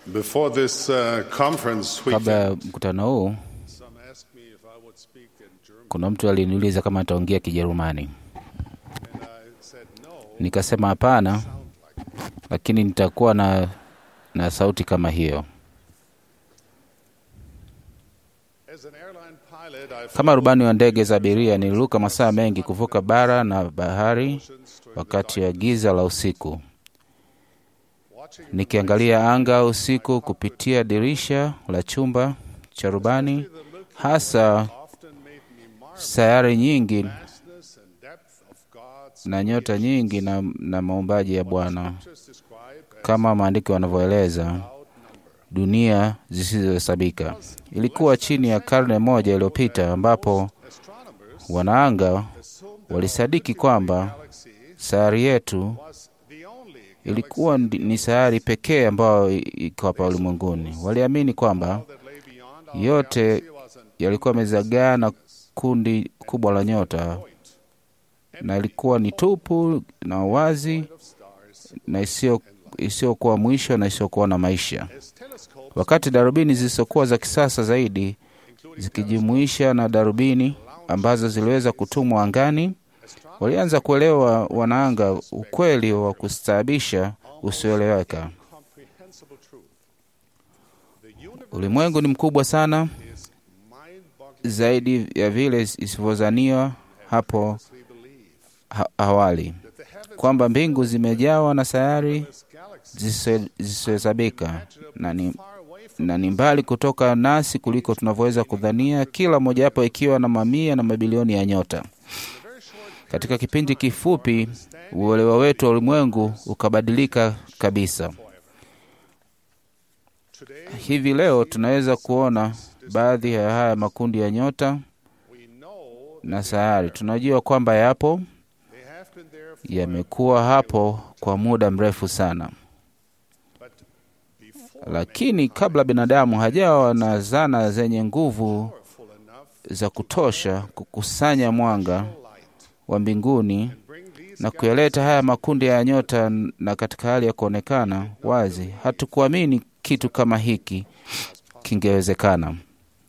Before this uh, conference Kabla ya weekend, mkutano huu, some asked me if I would speak in German, kuna mtu aliniuliza kama ataongea Kijerumani. and I said no. Nikasema hapana, Sound like lakini nitakuwa na, na sauti kama hiyo. as an airline pilot, I Kama rubani wa ndege za abiria, niliruka masaa mengi kuvuka bara na bahari oceans during wakati wa giza la usiku, watching nikiangalia anga usiku kupitia dirisha la chumba cha rubani, the Milky hasa often made me marvel sayari nyingi vastness and depth of God's na nyota nyingi na, na maumbaji ya Bwana, just described as kama maandiko yanavyoeleza, without number. dunia zisizohesabika. Ilikuwa chini ya karne moja iliyopita ambapo Astronomers wanaanga assumed walisadiki kwamba galaxy sayari yetu was the only ilikuwa ndi- ni sayari pekee ambayo i- iko hapa ulimwenguni. Waliamini kwamba that lay beyond our yote galaxy was an yalikuwa yamezagaa na kundi kubwa la nyota, na ilikuwa ni tupu na wazi of stars. na isiyo isiyokuwa mwisho na isiyokuwa na maisha. As telescopes, Wakati darubini zilizokuwa za kisasa zaidi zikijumuisha na darubini ambazo ziliweza kutumwa angani, walianza kuelewa wanaanga ukweli wa kustaabisha usioeleweka. comprehensible truth. The universe Ulimwengu ni mkubwa sana is mind-boggling. zaidi ya vile isivyozaniwa hapo We believe ha awali, that the heavens kwamba mbingu zimejawa na sayari as galaxies zisizo- zisizohesabika na ni, far away from na ni mbali kutoka nasi kuliko tunavyoweza kudhania, kila mojawapo ikiwa na mamia na mabilioni ya nyota. Katika kipindi kifupi, uelewa wetu wa ulimwengu ukabadilika kabisa. today. Hivi leo tunaweza kuona baadhi ya haya makundi ya nyota We know na sayari. Tunajua kwamba yapo, they have been there, for, yamekuwa hapo kwa muda mrefu sana, but before lakini kabla binadamu hajawa na zana zenye nguvu powerful enough za kutosha kukusanya mwanga light wa mbinguni bring these na kuyaleta haya makundi ya nyota na katika hali ya kuonekana wazi, hatukuamini kitu kama hiki kingewezekana.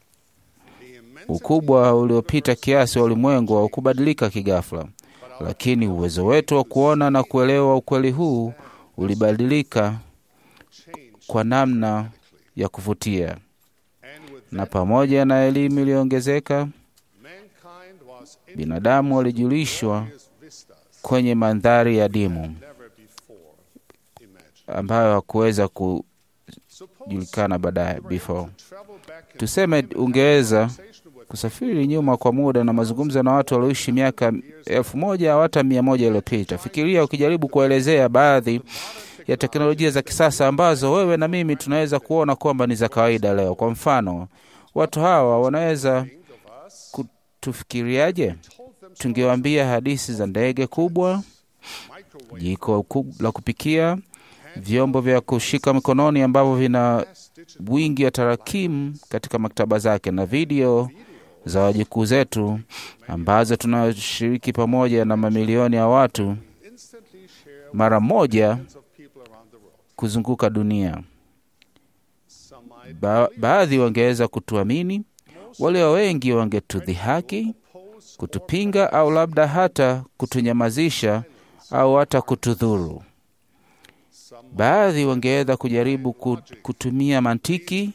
the immense Ukubwa uliopita kiasi wa ulimwengu haukubadilika kighafla, lakini uwezo wetu wa kuona na kuelewa ukweli huu ulibadilika change kwa namna ya kuvutia, and with na pamoja na elimu iliyoongezeka, mankind was in binadamu walijulishwa glorious vistas kwenye mandhari ya dimu never before imagined. ambayo hakuweza Suppose kujulikana baadaye you were before. able to travel back in Tuseme time and ungeweza have a conversation with kusafiri nyuma kwa muda na mazungumzo na watu walioishi miaka elfu moja au hata mia moja iliyopita. Fikiria ukijaribu kuelezea baadhi ya teknolojia za kisasa ambazo wewe na mimi tunaweza kuona kwamba ni za kawaida leo. Kwa mfano, watu hawa wanaweza think of us, kutufikiriaje? told them Tungewaambia hadithi za ndege kubwa, microwave jiko kub- la kupikia, vyombo vya kushika mikononi ambavyo vina digital wingi wa tarakimu katika maktaba zake na video za wajukuu zetu ambazo tunashiriki pamoja na mamilioni ya watu instantly share with mara moja millions of people around the world. kuzunguka dunia. Some might Ba baadhi wangeweza kutuamini, walio wengi wangetudhihaki, oppose kutupinga, au labda hata kutunyamazisha au hata kutudhuru. some Baadhi wangeweza kujaribu ku- kutumia mantiki,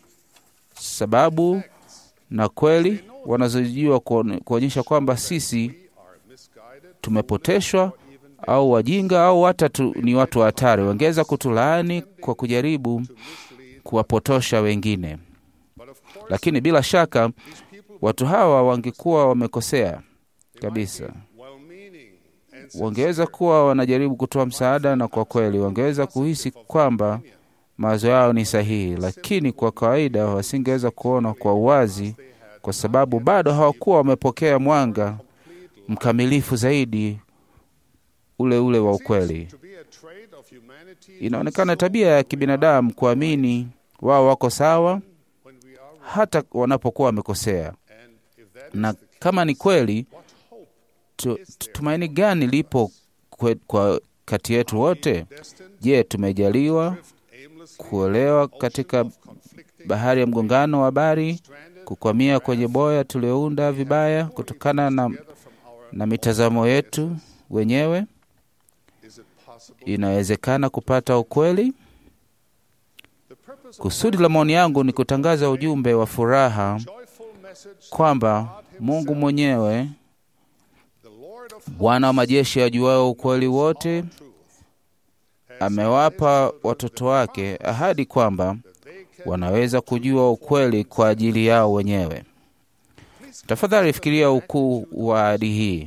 sababu na kweli wanazojua kuone- kuonyesha kwamba sisi we are misguided tumepoteshwa au wajinga au hata tu, ni watu wa hatari. Wangeweza kutulaani kwa kujaribu to mislead. kuwapotosha wengine, But of course, lakini bila shaka these people watu hawa wangekuwa wamekosea kabisa. well-meaning and Wangeweza kuwa wanajaribu kutoa msaada, na kwa kweli wangeweza kuhisi kwamba mawazo yao ni sahihi, lakini kwa kawaida wasingeweza kuona kwa uwazi, kwa sababu bado hawakuwa wamepokea mwanga mkamilifu zaidi ule ule wa ukweli. to be a trait of humanity Inaonekana tabia ya kibinadamu kuamini wao wako sawa when we are hata wanapokuwa wamekosea, and if that na kama ni kweli, what hope tu, tumaini gani lipo kwe, kwa kati yetu wote? destined Je, tumejaliwa drift kuolewa katika bahari ya mgongano wa habari, kukwamia kwenye boya tuliounda vibaya kutokana na, na mitazamo yetu wenyewe. Is it possible? Inawezekana kupata ukweli. Kusudi la maoni yangu ni kutangaza ujumbe wa furaha Joyful message kwamba Mungu mwenyewe, the Lord of Bwana wa majeshi ajuao ukweli wote, amewapa watoto wake ahadi kwamba wanaweza kujua ukweli kwa ajili yao wenyewe. Tafadhali fikiria ukuu wa ahadi hii.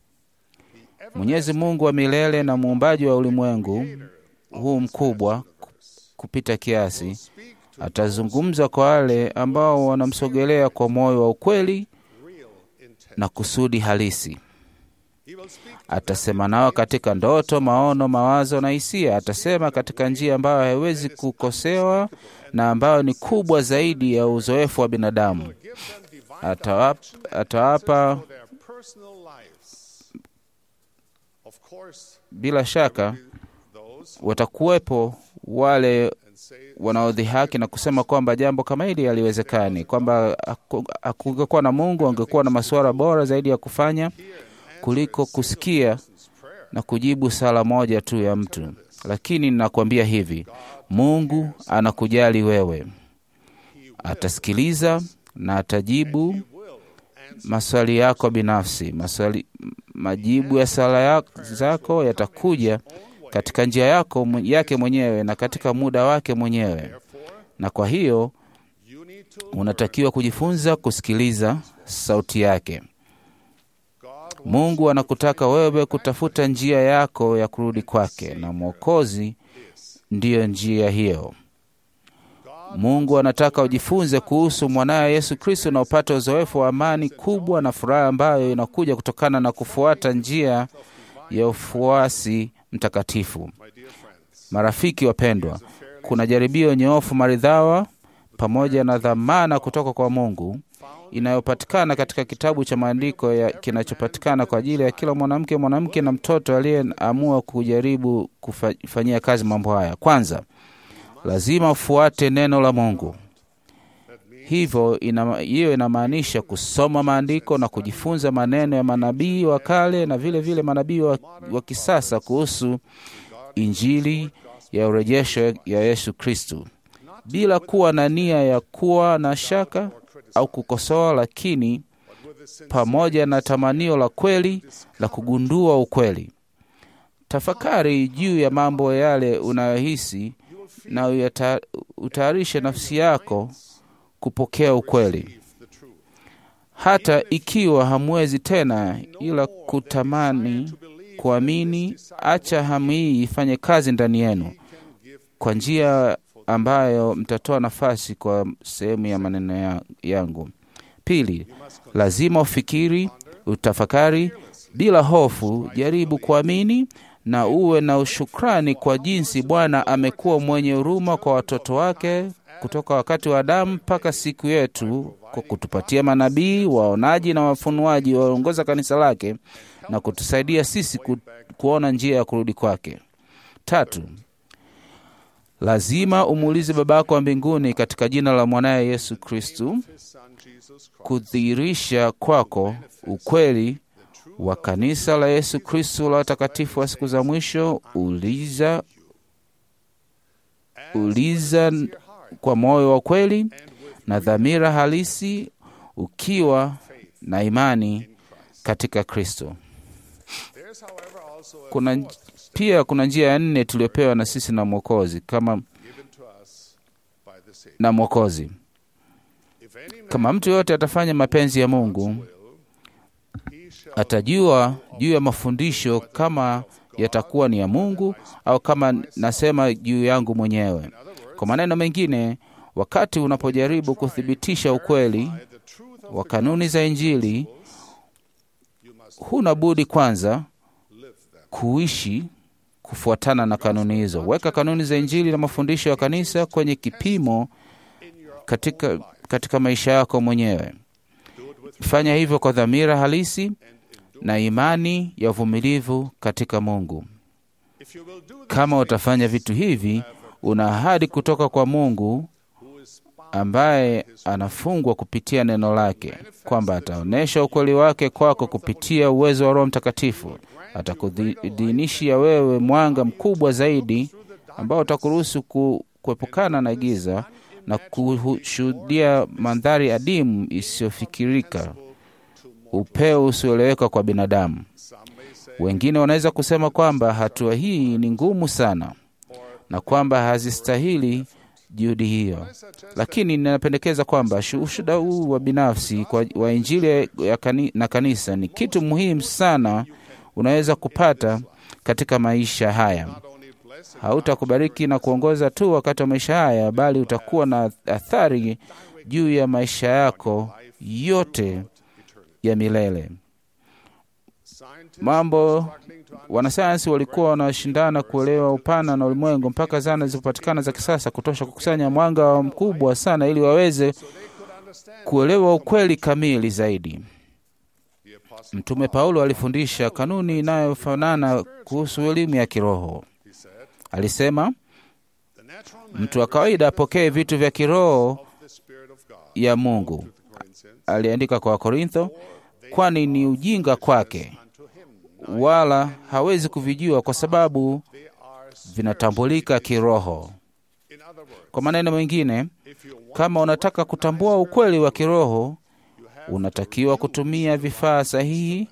Mwenyezi Mungu wa milele na muumbaji wa ulimwengu huu mkubwa kupita kiasi, atazungumza kwa wale ambao wanamsogelea kwa moyo wa ukweli na kusudi halisi. Atasema nao katika ndoto, maono, mawazo na hisia. Atasema katika njia ambayo haiwezi kukosewa na ambayo ni kubwa zaidi ya uzoefu wa binadamu. Atawapa, atawapa their personal lives. Of course, bila shaka those watakuwepo wale and say wanaodhihaki na kusema kwamba jambo kama hili haliwezekani, kwamba haku- hakungekuwa na Mungu, angekuwa na masuala bora zaidi ya kufanya kuliko kusikia na kujibu sala moja tu ya mtu. Lakini ninakuambia hivi, Mungu anakujali wewe, atasikiliza na atajibu maswali yako binafsi. Maswali, majibu ya sala ya- zako yatakuja katika njia yako mwe- yake mwenyewe na katika muda wake mwenyewe, na kwa hiyo you need to unatakiwa kujifunza kusikiliza sauti yake. God Mungu anakutaka wewe kutafuta njia yako ya kurudi kwake, na Mwokozi ndiyo njia hiyo. Mungu anataka ujifunze kuhusu mwanaye Yesu Kristo na upate uzoefu wa amani kubwa na furaha ambayo inakuja kutokana na kufuata njia ya ufuasi mtakatifu. my dear friends, Marafiki wapendwa, kuna jaribio nyoofu maridhawa pamoja na dhamana kutoka kwa Mungu inayopatikana katika kitabu cha maandiko ya kinachopatikana kwa ajili ya kila mwanamke, mwanamke na mtoto aliyeamua kujaribu kufanyia kazi mambo haya. Kwanza, lazima ufuate neno la Mungu. Hivyo ina, hiyo inamaanisha kusoma maandiko na kujifunza maneno ya manabii wa kale na vile vile manabii wa, wa kisasa kuhusu injili ya urejesho ya Yesu Kristu, bila kuwa na nia ya kuwa na shaka au kukosoa, lakini pamoja na tamanio la kweli la kugundua ukweli. Tafakari juu ya mambo yale unayohisi na uyata- utayarishe nafsi yako kupokea ukweli, hata ikiwa hamwezi tena ila kutamani kuamini. Acha hamu hii ifanye kazi ndani yenu kwa njia ambayo mtatoa nafasi kwa sehemu ya maneno ya, yangu. Pili, lazima ufikiri, utafakari bila hofu, jaribu kuamini na uwe na ushukrani kwa jinsi Bwana amekuwa mwenye huruma kwa watoto wake kutoka wakati wa Adamu mpaka siku yetu, kwa kutupatia manabii, waonaji na wafunuaji waongoza kanisa lake na kutusaidia sisi ku, kuona njia ya kurudi kwake. Tatu, lazima umuulize Baba yako wa mbinguni katika jina la mwanaye Yesu Kristu His Son Jesus Christ, kudhihirisha kwako ukweli wa kanisa la Yesu Kristu la watakatifu wa siku za mwisho. Uliza, uliza kwa moyo wa kweli na dhamira halisi, ukiwa na imani katika Kristo. there's, however, also a Kuna pia kuna njia ya nne tuliyopewa na sisi na Mwokozi kama given to us by the Savior. na Mwokozi. If any man Kama mtu yoyote atafanya mapenzi ya Mungu, will, he shall atajua juu ya mafundisho kama yatakuwa ni ya Mungu au kama nasema juu yangu mwenyewe. Kwa maneno mengine, wakati unapojaribu kuthibitisha ukweli by the truth of wa kanuni za Injili, you must huna budi kwanza live them. kuishi kufuatana na kanuni hizo. Weka kanuni za Injili na mafundisho ya kanisa kwenye kipimo katika, katika maisha yako mwenyewe. Fanya hivyo kwa dhamira halisi na imani ya uvumilivu katika Mungu. If you will do this, Kama utafanya vitu hivi, una ahadi kutoka kwa Mungu who is bound ambaye anafungwa kupitia neno lake, kwamba ataonyesha ukweli wake kwako kupitia uwezo wa Roho Mtakatifu. Atakudhinishia wewe mwanga mkubwa zaidi ambao utakuruhusu ku, kuepukana na giza na kushuhudia mandhari adimu isiyofikirika, upeo usioeleweka kwa binadamu. Some may say, Wengine wanaweza kusema kwamba hatua hii ni ngumu sana na kwamba hazistahili juhudi hiyo, lakini ninapendekeza kwamba shu- ushuhuda huu wa binafsi kwa, wa Injili ya kani, na kanisa ni kitu muhimu sana unaweza kupata katika maisha haya. not only blessed Hautakubariki na kuongoza tu wakati wa maisha haya, bali utakuwa na athari juu ya maisha yako yote ya milele. scientists Mambo struggling to wanasayansi walikuwa wanashindana kuelewa upana na ulimwengu mpaka zana zilizopatikana za kisasa kutosha kukusanya mwanga mkubwa sana ili waweze so they could understand kuelewa ukweli kamili zaidi. the apostle Mtume Paulo alifundisha kanuni inayofanana kuhusu elimu ya kiroho. he said Alisema the natural man mtu wa kawaida apokee vitu vya kiroho of the spirit of God ya Mungu. to the Corinthians Aliandika kwa Korintho, kwani ni ujinga kwake, unto him wala hawezi kuvijua kwa sababu they are vinatambulika kiroho. in other words Kwa maneno mengine, if you want kama unataka kutambua ukweli wa kiroho, unatakiwa kutumia vifaa sahihi.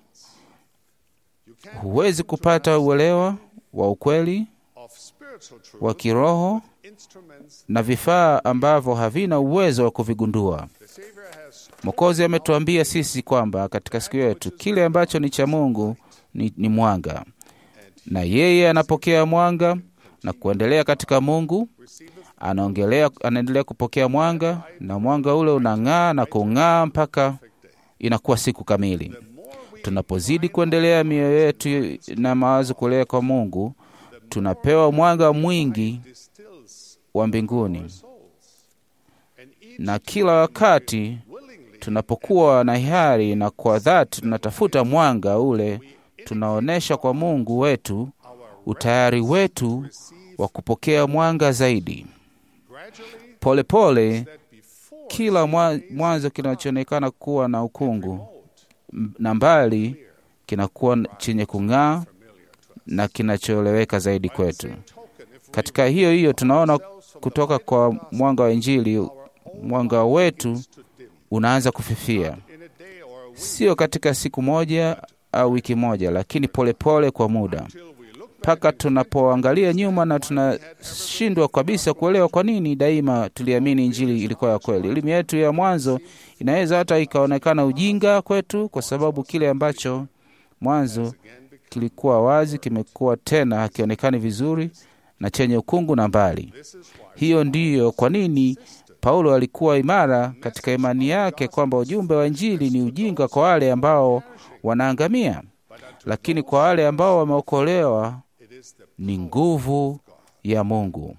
you can Huwezi kupata uelewa wa ukweli of spiritual truth wa kiroho instruments na vifaa ambavyo havina uwezo wa kuvigundua. the savior has Mwokozi ametuambia sisi kwamba katika siku yetu kile ambacho ni cha Mungu ni, ni mwanga, na yeye anapokea mwanga na kuendelea katika Mungu, anaongelea, anaendelea kupokea mwanga, na mwanga ule unang'aa na kung'aa mpaka inakuwa siku kamili. Tunapozidi kuendelea mioyo yetu na mawazo kulea kwa Mungu, tunapewa mwanga mwingi distills wa mbinguni, souls and each na kila wakati willingly tunapokuwa na hiari na kwa dhati tunatafuta mwanga ule, tunaonyesha kwa Mungu wetu utayari wetu wa kupokea mwanga zaidi. gradually Polepole that before kila mwa- mwanzo kinachoonekana kuwa na ukungu m- na mbali kinakuwa n- chenye kung'aa na kinachoeleweka zaidi kwetu. token if Katika hiyo hiyo tunaona kutoka kwa mwanga wa Injili, mwanga wetu unaanza kufifia, in a day or a week sio katika siku moja au wiki moja, lakini polepole pole kwa muda, till we look mpaka tunapoangalia nyuma na tunashindwa kabisa kuelewa kwa nini daima tuliamini Injili ilikuwa ya kweli. Elimu yetu ya mwanzo inaweza hata ikaonekana ujinga kwetu, kwa sababu kile ambacho mwanzo kilikuwa wazi kimekuwa tena hakionekani vizuri na chenye ukungu na mbali. this is why Hiyo ndiyo kwa nini Paulo alikuwa imara katika imani yake kwamba ujumbe wa Injili ni ujinga kwa wale ambao wanaangamia, lakini kwa wale ambao wameokolewa it is the ni nguvu ya Mungu.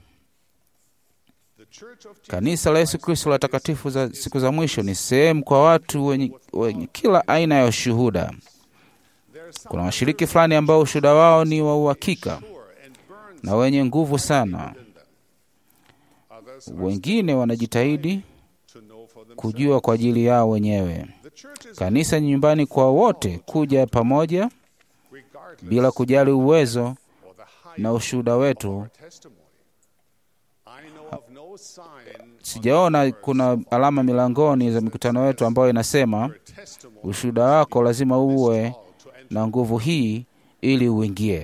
the church of Jesus Kanisa la Yesu Kristo la takatifu za siku za mwisho ni sehemu kwa watu wenye, wenye kila aina ya ushuhuda. there are some Kuna washiriki fulani ambao ushuhuda wao ni wa uhakika sure and burns na wenye nguvu sana. in them others are Wengine wanajitahidi to know for themselves kujua kwa ajili yao wenyewe. the church is Kanisa ni nyumbani kwa wote kuja pamoja regardless bila kujali uwezo of the height na ushuhuda wetu. testimony I know of no sign Sijaona kuna alama milangoni za mikutano yetu ambayo inasema testimony ushuhuda wako lazima uwe to enter na nguvu hii ili uingie.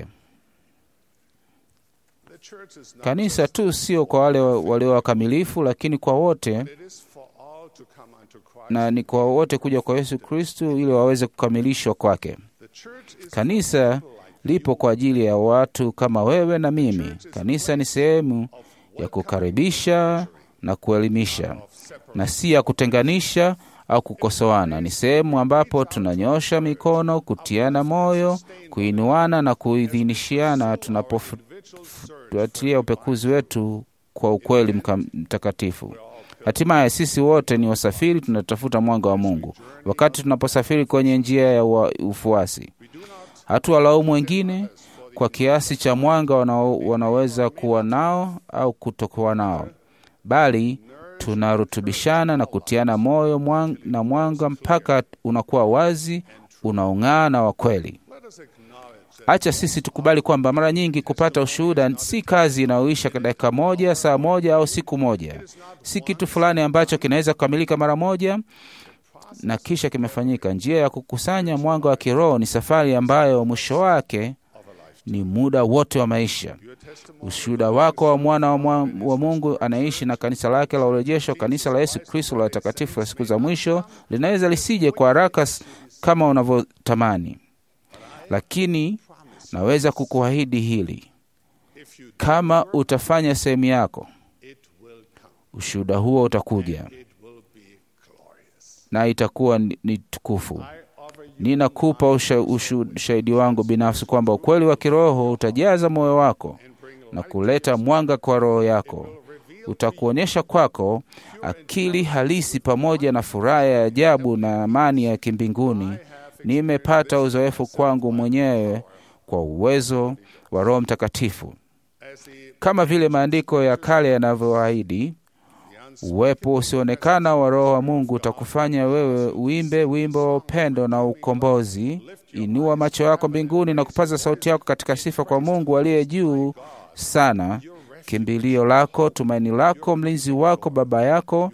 the church is not Kanisa tu sio kwa wale walio wakamilifu, lakini kwa wote, it is for all to come unto Christ na ni kwa wote kuja kwa Yesu Kristu ili waweze kukamilishwa kwake. the church is Kanisa lipo kwa ajili ya watu kama wewe na mimi. Kanisa ni sehemu ya kukaribisha na kuelimisha, na si ya kutenganisha au kukosoana. Ni sehemu ambapo tunanyosha mikono, kutiana moyo, kuinuana na kuidhinishiana tunapofuatilia upekuzi wetu kwa ukweli mka- mtakatifu. Hatimaye sisi wote ni wasafiri, tunatafuta mwanga wa Mungu wakati tunaposafiri kwenye njia ya ua- ufuasi. Hatuwalaumu wengine kwa kiasi cha mwanga wanao, wanaweza kuwa nao au kutokuwa nao, bali tunarutubishana na kutiana moyo mwang, na mwanga mpaka unakuwa wazi, unaong'aa na wa kweli. Acha sisi tukubali kwamba mara nyingi kupata ushuhuda si kazi inayoisha dakika moja, saa moja au siku moja. Si kitu fulani ambacho kinaweza kukamilika mara moja na kisha kimefanyika. Njia ya kukusanya mwanga wa kiroho ni safari ambayo mwisho wake ni muda wote wa maisha. Ushuhuda wako wa mwana wa, mwa, wa Mungu anaishi na kanisa lake la urejesho, kanisa la Yesu Kristo la watakatifu la siku za mwisho, linaweza lisije kwa haraka kama unavyotamani, lakini naweza kukuahidi hili: kama utafanya sehemu yako, ushuhuda huo utakuja na itakuwa ni, ni tukufu. Ninakupa ushahidi wangu binafsi kwamba ukweli wa kiroho utajaza moyo wako na kuleta mwanga kwa roho yako. Utakuonyesha kwako akili halisi pamoja na furaha ya ajabu na amani ya kimbinguni. Nimepata uzoefu kwangu mwenyewe kwa uwezo wa Roho Mtakatifu, kama vile maandiko ya kale yanavyoahidi. Uwepo usioonekana wa Roho wa Mungu utakufanya wewe uimbe wimbo wa upendo na ukombozi. Inua macho yako mbinguni na kupaza sauti yako katika sifa kwa Mungu aliye juu sana, kimbilio lako, tumaini lako, mlinzi wako, baba yako,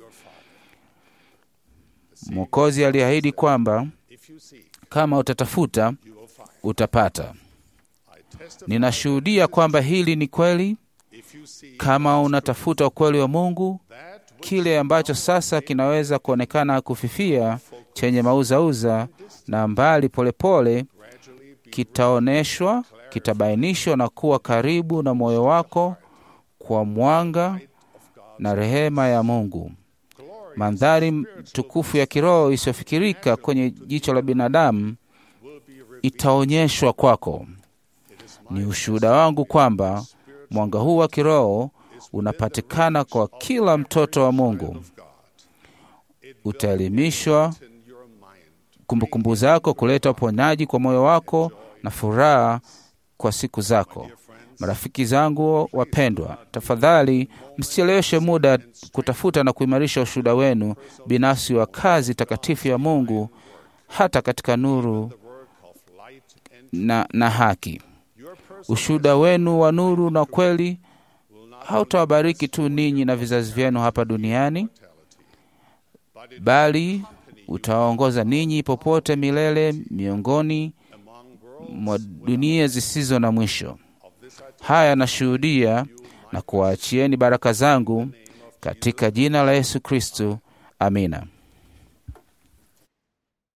Mwokozi aliahidi kwamba kama utatafuta utapata. Ninashuhudia kwamba hili ni kweli. Kama unatafuta ukweli wa Mungu, kile ambacho sasa kinaweza kuonekana kufifia, chenye mauzauza na mbali polepole, kitaonyeshwa, kitabainishwa na kuwa karibu na moyo wako kwa mwanga na rehema ya Mungu. Mandhari tukufu ya kiroho isiyofikirika kwenye jicho la binadamu itaonyeshwa kwako. Ni ushuhuda wangu kwamba mwanga huu wa kiroho unapatikana kwa kila mtoto wa Mungu. Utaelimishwa kumbukumbu zako, kuleta uponyaji kwa moyo wako na furaha kwa siku zako. Marafiki zangu wapendwa, tafadhali msicheleweshe muda kutafuta na kuimarisha ushuhuda wenu binafsi wa kazi takatifu ya Mungu, hata katika nuru na, na haki. Ushuhuda wenu wa nuru na kweli hautawabariki tu ninyi na vizazi vyenu hapa duniani, bali utawaongoza ninyi popote milele miongoni mwa dunia zisizo na mwisho. Haya nashuhudia na kuwaachieni baraka zangu katika jina la Yesu Kristu. Amina.